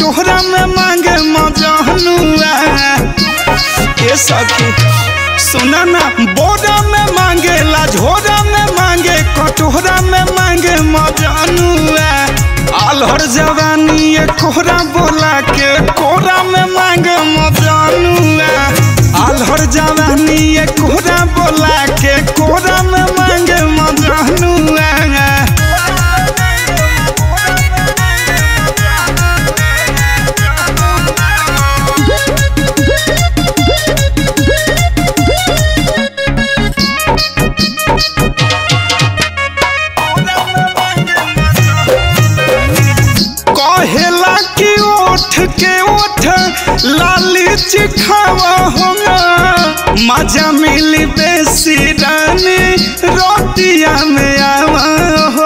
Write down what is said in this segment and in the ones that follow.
कोहरा में मांगे मजनुआ ए सखी सुना ना बोरा में मांगे ला झोरा में मांगे कटोरा में मांगे मजनुआ आलहर जवानी ये कोहरा बोला के कोहरा में मांगे मजनुआ आलहर जवानी ये कोहरा बोला के कोहरा में मांगे मजनुआ कहेला कि ओठ के ओठ लाली चिखावा होगा मजा मिली बेसी रानी रोटिया में आवा हो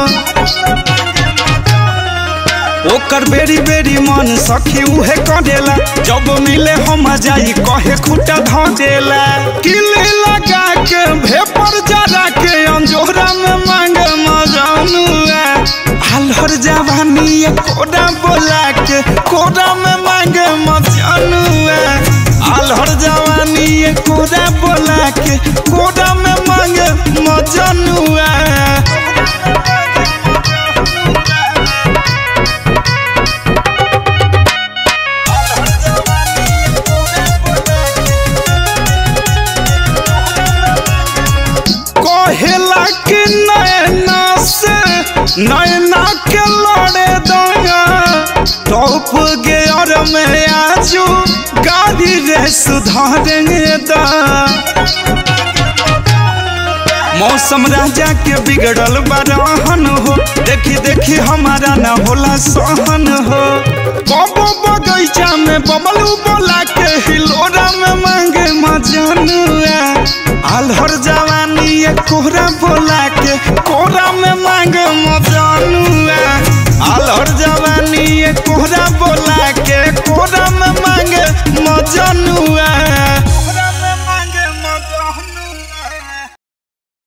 ओकर बेरी बेरी मन सखी उहे करेला जब मिले हम जाई कहे खुटा ध देला किले लगा के भेपर जरा के अंजोरा में मांगे मजानुआ हलहर जवानी ये कोड़ा बोला के कोड़ा में मांगे मजानुआ अलहर जवानी ये कोड़ा बोला के कोड़ा में मांगे मजानुआ कहेला कि नैना से नैना के लड़े दंगा टॉप गेयर में आजू गाड़ी रे सुधारेंगे दा मौसम राजा के बिगड़ल बरहन हो देखी देखी हमारा ना होला सहन हो कबो बगैचा में बबलू बोला के हिलोरा में मांगे मजनुआ अलहर जवानी ये कोहरा बोला